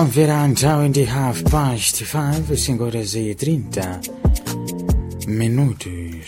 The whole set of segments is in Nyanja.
Omvera nthawi ndi half past 5 5 e 30 minutos.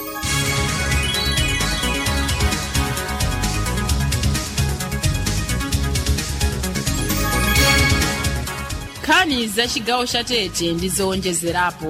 nkhani za chigawo cha tete ndi zowonjezerapo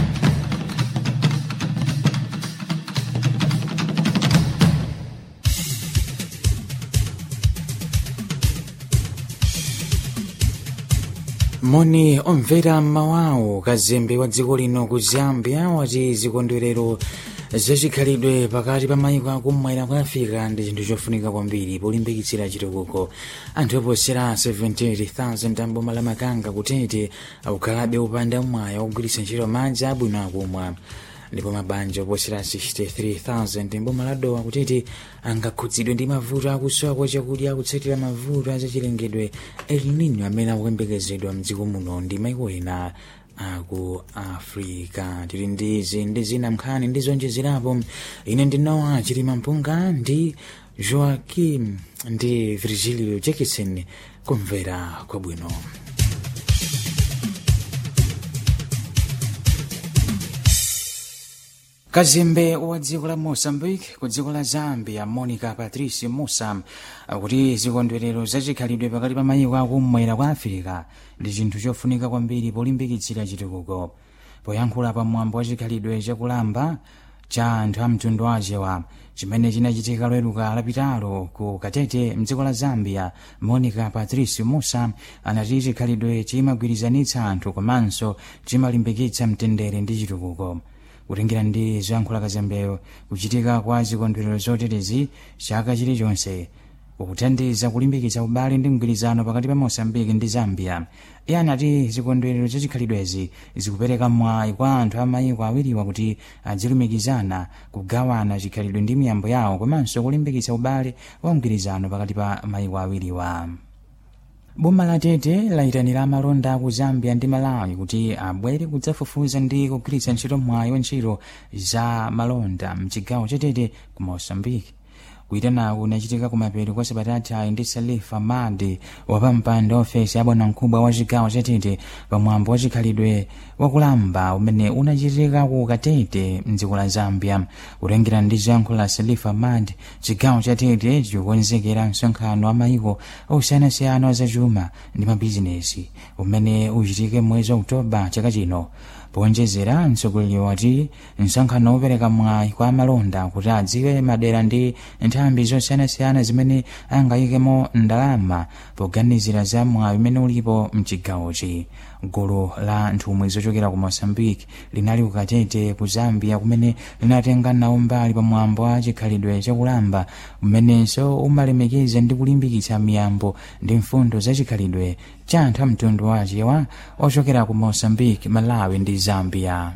moni omvera mmawawo kazembe wa dziko lino ku zambia wati zikondwerero zachikhalidwe pakati pa mayiko akumwera kwa afirika ndi chinthu chofunika kwambiri polimbikitsira chitukuko anthu oposera 78,000 amboma la makanga kutete akukhalabe upanda mwayi wakugwiritsa ntchito madzi abwino akumwa ndipo mabanja oposera 63,000 mboma la dowa kutete angakhudzidwe ndi mavuto akusowa kwa chakudya akutsatira mavuto azachilengedwe el nino amene akuyembekezedwa mdziko muno ndi maiko ena aku africa tili ndi izi ndi zina mnkhani ndi zonjezerapo ine ndi noa chilima mpunga ndi joaquim ndi virgilio jackson kumvera kwabwino kazembe wa dziko la moçambique ku dziko la zambia monica patrice musa akuti zikondwerero zachikhalidwe pakati pa mayiko akumwera kwa afirika ndi chinthu chofunika kwambiri polimbikitsira chitukuko poyankhula pa mwambo wa chikhalidwe chakulamba cha anthu a mtundu wachewa chimene chinachitika loweruka lapitalo ku katete mdziko la zambia monica patrice musa anati chikhalidwe chimagwirizanitsa anthu komanso chimalimbikitsa mtendere ndi chitukuko kutengera ndi zoyankhula kazembeyo kuchitika kwa zikondwerero zoterezi chaka chilichonse kukuthandiza kulimbikitsa ubale ndi mgwirizano pakati pa moçambike ndi zambia iye anati zikondwerero zachikhalidwezi zikupereka mwayi kwa anthu a mayiko awiriwa kuti azilumikizana kugawana chikhalidwe ndi miyambo yawo komanso kulimbikitsa ubale wa mgwirizano pakati pa mayiko awiriwa boma la tete layitanira amalonda aku zambia ndi malawi kuti abwere kudzafufuza ndi kugwiritsa ntchito mwayi wa ntchito za malonda mchigawo cha tete ku moçambike kuyitanaku kunachitika kumapeto kwa sabatatayi ndi salifa madi wapampando ofesi ya bwanamkubwa wa chigawo cha tete pamwambo wa chikhalidwe wakulamba umene unachitika ku katete mdziko la zambia kutengera ndi zoyankhula la salifa madi chigawo cha tete chikukonzekera msonkhano wa mayiko osiyanasiyana wa zachuma ndi mabizinesi umene uchitike mwezi wa oktoba chaka chino powonjezera mtsogoleri wati msonkhano wopereka mwayi kwa amalonda kuti adziwe madera ndi nthambi zosiyanasiyana zimene angayikemo ndalama poganizira za mwayi umene ulipo mchigawochi gulu la nthumwi zochokera ku moçambique linali kukatete ku zambia kumene linatenga nawo mbali pamwambo wa chikhalidwe chakulamba umenenso umalemekeza ndi kulimbikitsa miyambo ndi mfundo za chikhalidwe cha anthu a mtundu wachewa ochokera ku moçambique malawi ndi zambia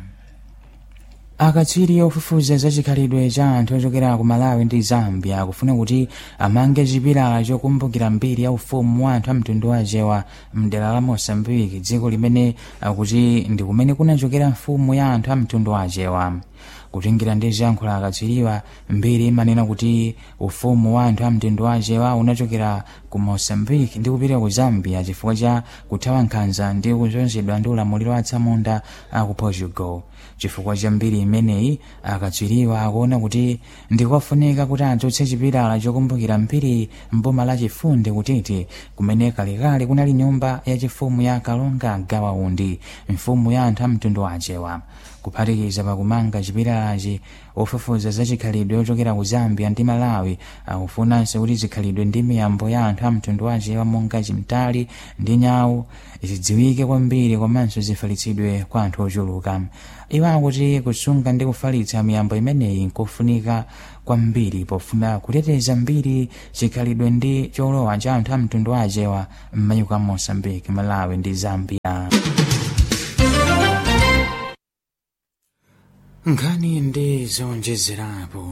akatswiri ofufuza za chikhalidwe cha anthu ochokera ku malawi ndi zambia akufuna kuti amange chipilala chokumbukira mbiri ya ufumu wa anthu a mtundu wachewa mdera la moçambique dziko limene akuti ndi kumene kunachokera mfumu ya anthu a mtundu wachewa kutengera ndi zoyankhula akatswiriwa mbiri imanena kuti ufumu wa anthu a mtundu wachewa unachokera ku moçambique ndi kupita ku zambia chifukwa cha kuthawa nkhanza ndi kuzunzidwa ndi ulamuliro wa atsamunda a ku portugal chifukwa cha mbiri imeneyi akatswiriwa akuona kuti ndikofunika kuti adzutse chipilala chokumbukira mbiri mboma la chifunde kutete kumene kalekale kunali nyumba yachifumu ya kalonga gawaundi mfumu ya anthu a mtundu wachewa kuphatikiza pakumanga chipilalachi ofufuza za chikhalidwe ochokera ku zambia ndi malawi akufunanso kuti zikhalidwe ndi miyambo ya anthu a mtundu wachewa monga chimtali ndi nyawu zidziwike kwambiri komanso zifalitsidwe kwa anthu ochuluka iwo akuti kusunga ndi kufalitsa miyambo imeneyi nkofunika kwambiri pofuna kuteteza mbiri chikhalidwe ndi cholowa cha anthu a mtundu wachewa m'mayiko a moçambique malawi ndi zambia nkhani ndi zonjezerapo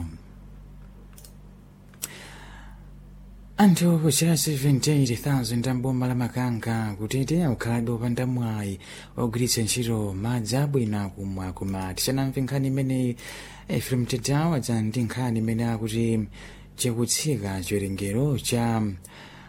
anthu oposera 78,000 amboma la makanga kutete akukhalabe opanda mwayi ogwiritsa ntchito madzi abwino akumwa koma tisanamve nkhani imeneyi efrem tedawa dza ndi nkhani imene akuti chikutsika chiwerengero cha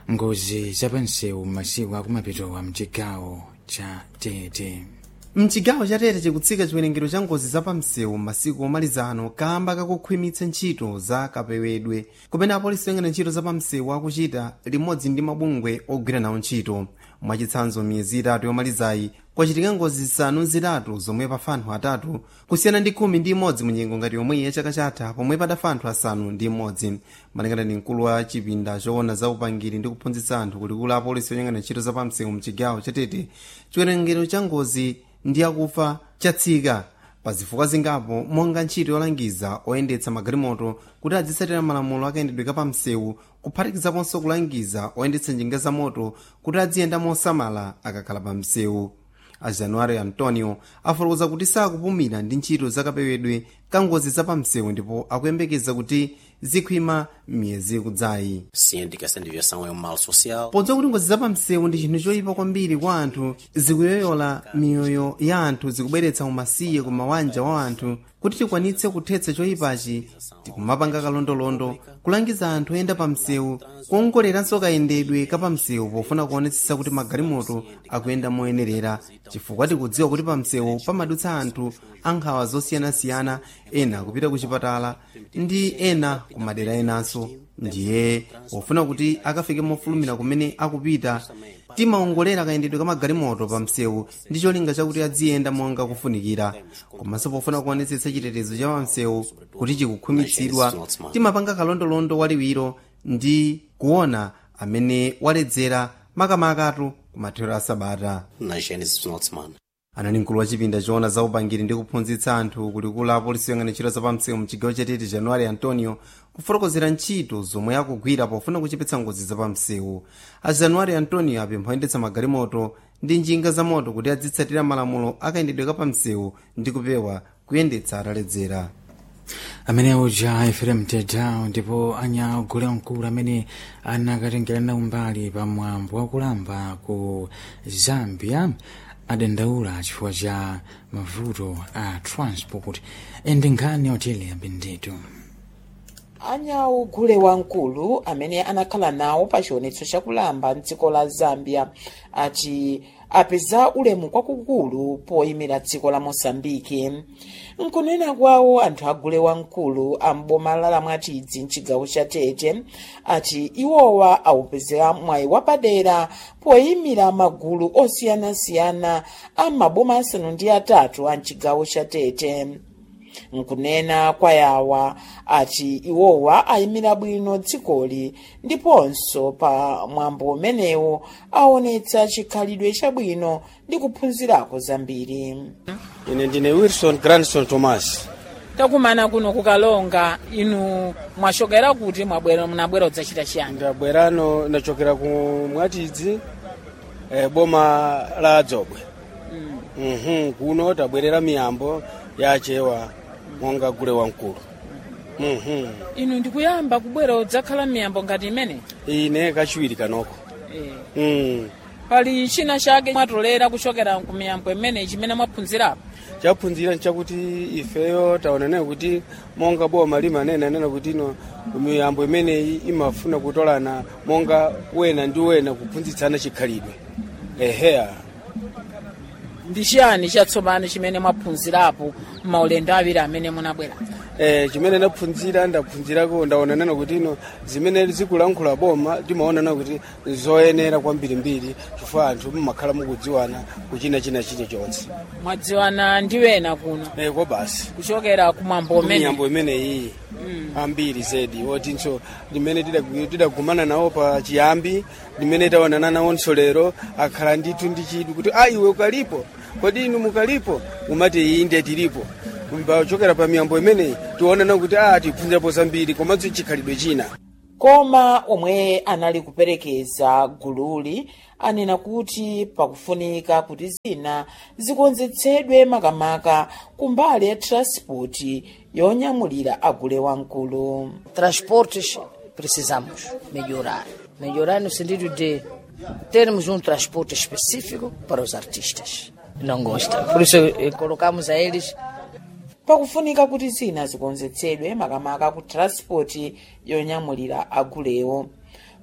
ngozi zapansewu masiku akumapitowa mchigawo cha tete mchigawo chatete chikutsika chiwerengero cha ngozi zapamsewu masiku omalizano kamba kakukhwimitsa ntchito za kapewedwe kumene apolisi oyang'ana ntchito zapamsewu akuchita limodzi ndi mabungwe ogwira nawo ntchito mwachitsanzo miyezi itatu yomalizayi kwachitika ngozi zisanu zitatu zomwe pafa anthu atatu kusiyana ndi khumi ndi imodzi mu nyengo ngati yomweyi ya chaka chatha pomwe padafa anthu asanu ndi imodzi malingana ndi mkulu wa chipinda choona za upangiri ndi kuphunzitsa anthu kulikulu apolisi oyang'ana ntchito zapamsewu mchigawo chatete chiwerengero cha ngozi ndi akufa chatsika pa zifukwa zingapo monga ntchito yolangiza oyendetsa magalimoto kuti azitsatira malamulo akayendedwe kapamsewu kuphatikizaponso kulangiza oyendetsa njinga za moto kuti aziyenda mosamala akakhala pa msewu a january antonio afotokoza kuti sakupumira ndi ntchito zakapewedwe ka ngozi zapamsewu ndipo akuyembekeza kuti zikhwima miyezi ikudzayi sendo que essa desviação é um mal social. podziwa kuti ngozi zapamsewu ndi chinthu choyipa kwambiri kwa anthu zikuyoyola miyoyo ya anthu zikubweretsa umasiye ku mawanja wa anthu kuti tikwanitse kuthetsa choyipachi tikumapanga kalondolondo kulangiza anthu oyenda pa msewu kuongoleranso kayendedwe kapamsewu pofuna kuonetsetsa kuti magalimoto akuyenda moyenerera chifukwa tikudziwa kuti pa msewu pamadutsa anthu ankhawa zosiyanasiyana ena kupita ku chipatala ndi ena ku madera enanso ndiye pofuna kuti akafike mofulumira kumene akupita timaongolera kayendedwe ka magalimoto pa msewu ndi cholinga chakuti aziyenda monga kufunikira komanso pofuna kuonetsetsa chitetezo cha pamsewu kuti chikukhwimitsidwa timapanga kalondolondo waliwiro ndi kuona amene waledzera makamakatu kumathero a sabata Na gênese do final de semana. anali mkulu wa chipinda choona za upangiri ndi kuphunzitsa anthu kulikulu apolisi oyang'ana ntchito zapamsewu mchigawo chatete january antonio kufotokozera ntchito zomwe akugwira pofuna kuchepetsa ngozi zapamsewu a january antonio apempha oyendetsa magalimoto ndi njinga za moto kuti azitsatira malamulo akayendedwe kapamsewu ndi kupewa kuyendetsa ataledzera amene uja efrem tedao ndipo anyagule mkulu amene anakatengerana umbali pa mwambo wakulamba ku zambia adandaula chifukwa cha mavuto a transport ende nkhani otele abendetu anyawo gule wamkulu amene anakhala nawo pa chionetso chakulamba mdziko la zambia ati apeza ulemu kwakukulu poyimira dziko la mosambiki nkunena kwawo anthu agule wamkulu amboma la mwatidzi mchigawo cha tete ati iwowa awupezera mwayi wapadera poyimira magulu osiyanasiyana a maboma asanu ndi atatu a mchigawo cha tete nkunena kwa yawa ati iwowa ayimira bwino dzikoli ndiponso pa mwambo umenewu aonetsa chikhalidwe chabwino ndi kuphunzirako zambiri ine ndine wilson grandson thomas takumana kuno kukalonga inu mwachokera kuti mwabwera munabwera kudzachita chiyani ndabwerano ndachokera ku mwatidzi eh, boma la dzobwe mhm kuno tabwerera miyambo yachewa monga gule wamkulu mhm inu ndikuyamba kubwera kudzakhala miyambo ngati imene ine kachiwiri kanoko Eh, mm. pali china chake mwatolera kuchokera ku miyambo imene chimene mwaphunzirapo chaphunzira nchakuti ifeyo taonanayo kuti monga boma limanena nena kuti ino miyambo imeneyi imafuna kutolana monga wena ndi wena kuphunzitsana chikhalidwe eheya ndi chiyani chatsopano chimene mwaphunzirapo maulendo awiri amene munabwera eh, chimene ndaphunzira ndaphunzirako ndaonanana kuti ino zimene zikulankhula boma timaonana kuti zoyenera kwambirimbiri chifukwa anthu mumakhala mukudziwana kuchina china chilichonse mwadziwana ndi wena kuno eh, ko basi kuchokera kumwambo umene miyambo imeneyi ambiri zedi wotinso limene tidagu- tidagumana nawo pa chiyambi limene taonana nawonso lero akhala ndithu ndi chidwi kuti a iwe ukalipo kodi inu mukalipo umati inde tilipo pachokera pa miyambo imeneyi tionana kuti a tiphunzirapo zambiri komanso chikhalidwe china koma omwe anali kuperekeza gululi anena kuti pakufunika kuti zina zikonzetsedwe makamaka kumbali ya transport yonyamulira agule wamkulu transportes precisamos melhorar. Melhorar no sentido de termos um transporte específico para os artistas. Não gostam. Por isso eh, colocamos a eles pakufunika kuti zina zikonzetsedwe makamaka ku transport yonyamulira agulewo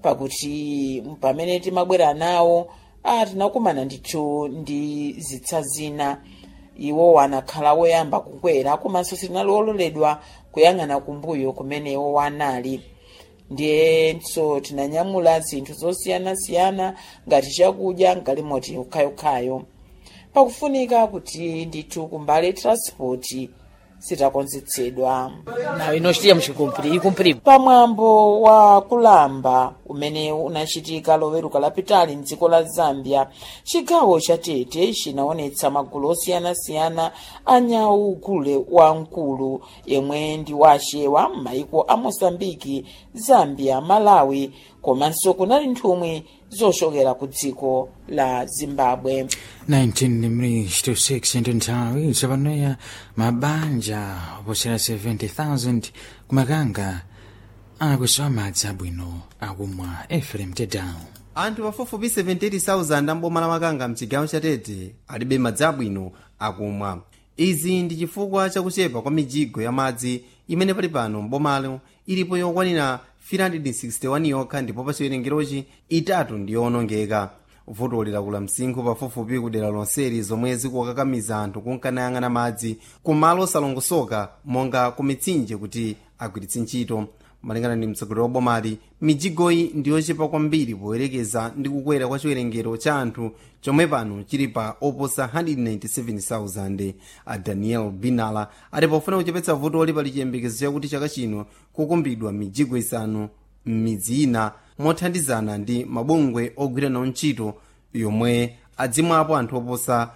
pakuti pamene timabwera nawo ah, tinakumana ndithu ndi zitsa zina iwo anakhala woyamba kukwera komanso sitinali ololedwa kuyang'ana kumbuyo kumene iwo anali ndiyenso tinanyamula zinthu zosiyanasiyana ngati chakudya mgalimoti ukhayokhayo pakufunika kuti ndithu kumbali transport sitakonzetsedwa Não, e nós tínhamos que cumprir, e cumprimos. pamwambo wa kulamba umene unachitika loweruka lapitali mdziko la zambia chigawo cha tete chinaonetsa magulu osiyanasiyana a nyau gule wamkulu yemwe ndi wachewa m'mayiko a mosambiki zambia malawi komanso kunali nthumwi zochokera ku dziko la zimbabwe 19 degrees to 6 into nthawi tsopanoya mabanja oposera 70,000 kumakanga akusowa madzi abwino akumwa efrem tedown anthu pafupifupi 78,000 amboma la makanga mchigawo cha tete alibe madzi abwino akumwa izi ndi chifukwa chakuchepa kwa mijigo ya madzi imene pali pano mbomalo ilipo yokwanira 361 yokha ndipo pa chiwerengerochi itatu ndi yowonongeka vuto likula msinkhu pafupifupi kudera lonseli zomwe zikukakamiza anthu kunkanayang'ana madzi kumalo osalongosoka monga ku mitsinje kuti agwiritse ntchito malingana ndi mtsogoleri wa bomali mijigoyi ndi yochepa kwambiri poyerekeza ndi kukwera kwa chiwerengero cha anthu chomwe pano chili pa oposa 197,000 a daniel binala ati pofuna kuchepetsa vuto pali chiyembekezo chakuti chaka chino kukumbidwa mijigo isanu m'midzi ina mothandizana ndi mabungwe ogwira nawo ntchito yomwe adzimwapo anthu oposa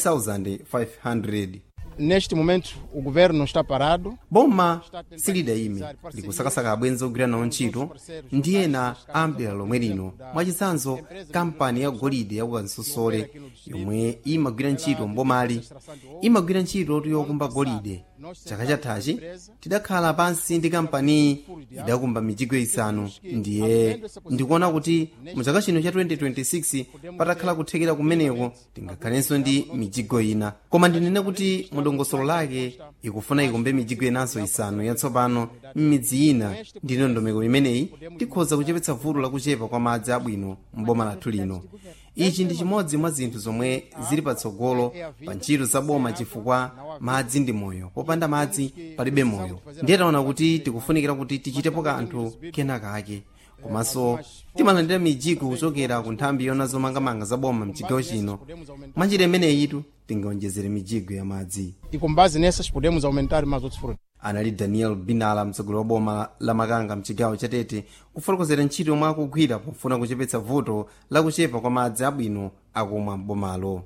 1,500 Neste momento, o governo não está parado. boma silidayime likusakasaka abwenzi ogwira nawo ntchito ndi ena ambira lomwe lino mwachitsanzo kampani ya golide ya kukansosole yomwe imagwira ntchito mbomali imagwira ntchito yokumba golide chaka chathachi tidakhala pansi ndi kampaniyi idakumba mijigo isanu ndiye ndikuona kuti mu chaka chino cha 2026 patakhala kuthekera kumeneko tingakhalenso ndi mijigo ina koma ndinene kuti mudongosolo lake ikufuna ikumbe mijigo inanso isanu yatsopano m'midzi ina ndi ndondomeko imeneyi tikhoza kuchepetsa vuto lakuchepa kwa madzi abwino m'boma lathu lino ichi ndi chimodzi mwa zinthu zomwe zili patsogolo pa ntchito za boma chifukwa madzi ndi moyo popanda madzi palibe moyo ndiye taona kuti tikufunikira kuti tichitepo kanthu kenakake komanso timalandira mijigo kuchokera ku nthambi yona zomangamanga za boma mchigawo chino mwanjira imeneyitu tingaonjezere mijigo ya madzi E com base nessas, podemos aumentar mais outros frutos. anali daniel binala mtsogoleri wa boma la makanga mchigawo cha tete kufotokozera ntchito yomwe akugwira pofuna kuchepetsa vuto lakuchepa kwa madzi abwino akumwa m'bomalo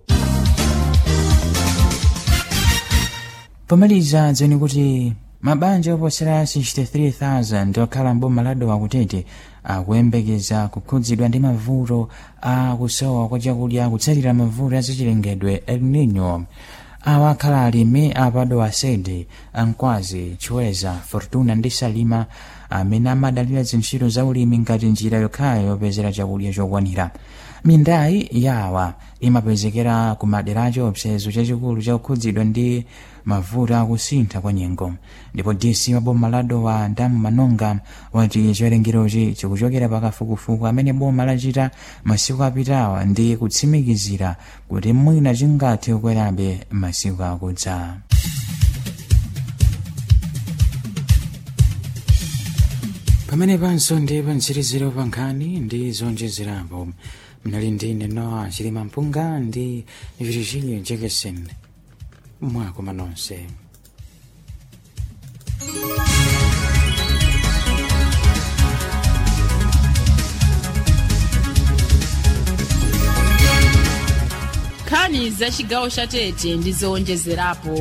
pomaliza dziwani kuti mabanja oposera 63,000 okhala mboma la dowa kutete akuyembekeza kukhudzidwa ndi mavuto a kusowa kwa chakudya kutsatira mavuto azachilengedwe el nino awa akhala alimi apadowa sede ankwazi chiweza fortuna ndi salima amene amadalira zintchito za ulimi ngati njira yokhayo yopezera chakudya chokwanira mindayi yawa imapezekera ku madera chiopsezo chachikulu chakukhudzidwa ndi mavuto akusintha kwa nyengo ndipo dc wa boma la dowa ndamu manonga wati chiwerengerochi chikuchokera pakafukufuku amene boma lachita masiku apitawa ndi kutsimikizira kuti mwina chingathe kukwerabe masiku akudza pamene panso ndi pantsiriziro pa nkhani ndi zonjezerapo mnali ndine noa chilima mpunga ndi virginia jackson mwakoma nonse nkhani za chigawo cha tete ndi zowonjezerapo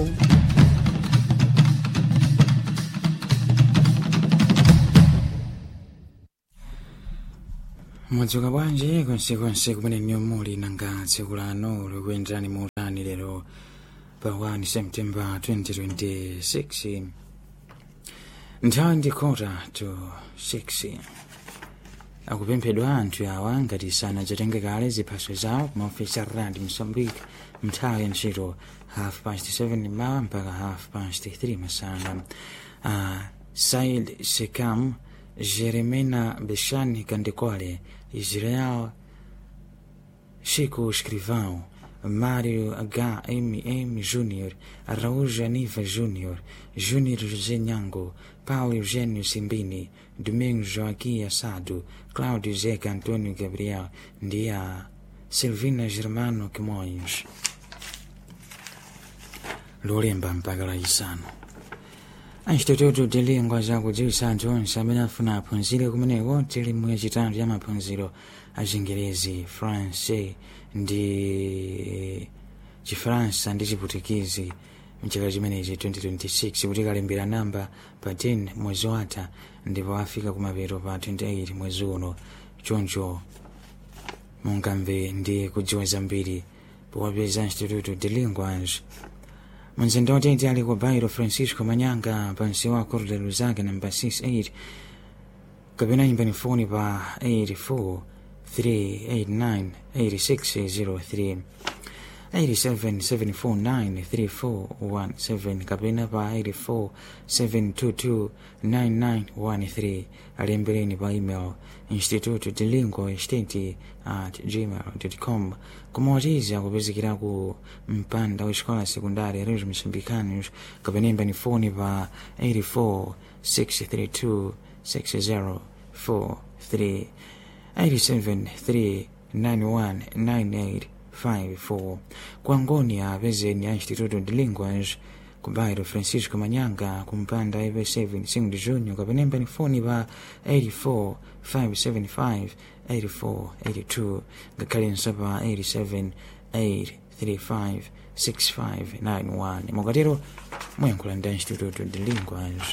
mwadzuka bwanji konsekonse kumene muli nanga tsiku lano likuyenderani motani lero pa 1 september 2026 nthawi ndi kota to 6 akupemphedwa anthu awa ngati sanadzatenge kale ziphaso zawo kumaofesi a rand mozambique nthawi ya ntchito half past 7 mawa mpaka half past 3 masana uh, said sekam Jeremena Bechane Candecore, Israel Chico Escrivão, Mário HMM Júnior, Araújo Aniva Júnior, Júnior José Nhango, Paulo Eugênio Simbini, Domingos Joaquim Assado, Cláudio Zeca Antônio Gabriel, Dia, Silvina Germano Quimões. Lulemba mpaka lachisanu instituto tilingwa zakudziwitsa anthu onse amene afuna aphunzire kumeneko tilimu yachitatu ya maphunziro a chingerezi france ndi chifaransa ndi chiputikizi mchaka chimenechi 2026 kuti kalembera namba pa 10 mwezi watha ndipo afika kumapeto pa 28 mwezi uno choncho mungamve ndi kudziwa zambiri powapeza instituto de linguas mwenzendote watete ali ku bairo francisco manyanga pansi wa corte luzake namba 68 kapena imbani foni pa 84 389 8603 877493417 kapena pa 847229913 alembereni pa email instituto de lingua state at gmail com kumawatiza kupezekera ku mpanda wa escola secundária reis moçambicanos kapena imbani foni pa 84 632 6043 873919854 kuangonia apezeni a instituto de linguas ku bairro francisco manyanga kumpanda ip7 5 de junho kapena imbani foni pa 84 575 8482 ngakhalenso pa 87 835 6591 mukatero muyankhula ndi instituto de linguas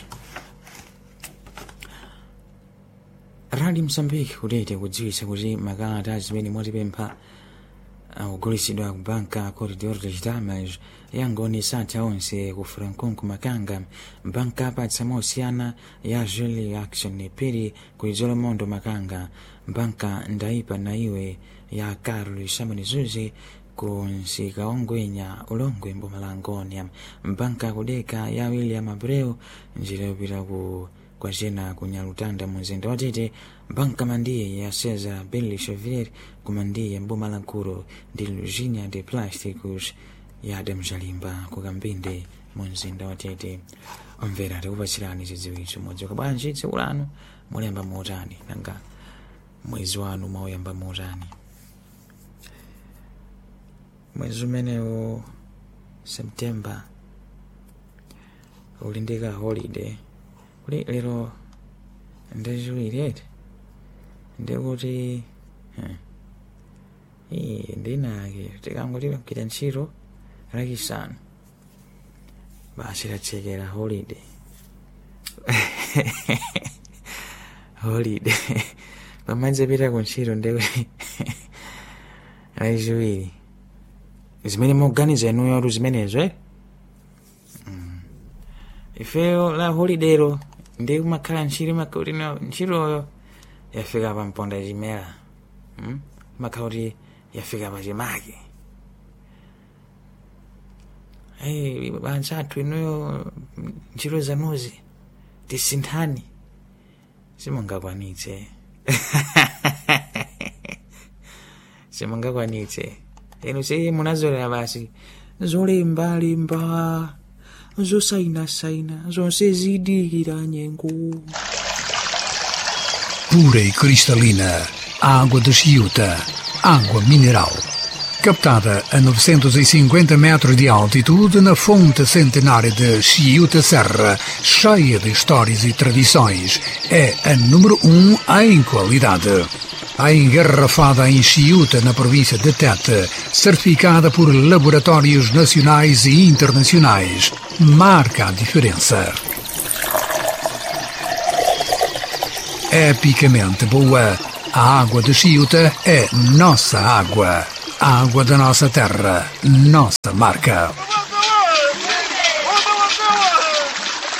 rali msambiki kutete kudziwitsa kuti makalata zimene mwatipempha akugulitsidwa ku banka corridor de chitamas yangoni satha onse ku franconco makanga banka apatsa mosiyana ya jeli action piri ku izolomondo makanga banka ndaipa na iwe ya carlos samonizuzi ku nsika ongwenya ulongwe mbumalangoni banka kudeka ya william abreu njira yopita ku kwacena kunyalutanda mumzinda watete banka mandiye ya cesar billy chevier kumandiye mbumalankuro ndi luzinya de plásticos ya damzalimba kukambinde mumzinda watete omvera tikupatsirani zidziwitso modzi kabwanji tsiku lanu mulemba motani nanga mwezi wanu mwauyamba motani mwezi umenewo septemba ulindika holiday kuli lero ndachiwirete ndikuti iyi ndinake tikangoti kugwira ntchito lachisanu basi latsekera holiday holiday pamadzi pita ku ntchito ndikuti lachiwiri zimene mukuganiza inuyo tu zimenezo eh? ifeyo la holidero ndi kumakhala ntchito imakhala kuti no ntchitoyo yafika pa mponda chimera hmm? imakhala kuti yafika pa chimake hey, banja athu inuyo ntchito zanuzi tisinthani simungakwanitse simungakwanitse inu si munazolera basi zolembalemba zosainasaina zonse zidikira nyengo pura e cristalina, água de Chiuta, água mineral. Captada a 950 metros de altitude na fonte centenária de Chiuta Serra, cheia de histórias e tradições, é a número um em qualidade. A engarrafada em Chiuta, na província de Tete, certificada por laboratórios nacionais e internacionais, marca a diferença. epicamente boa. A água de Chiuta é nossa água. A água da nossa terra, nossa marca.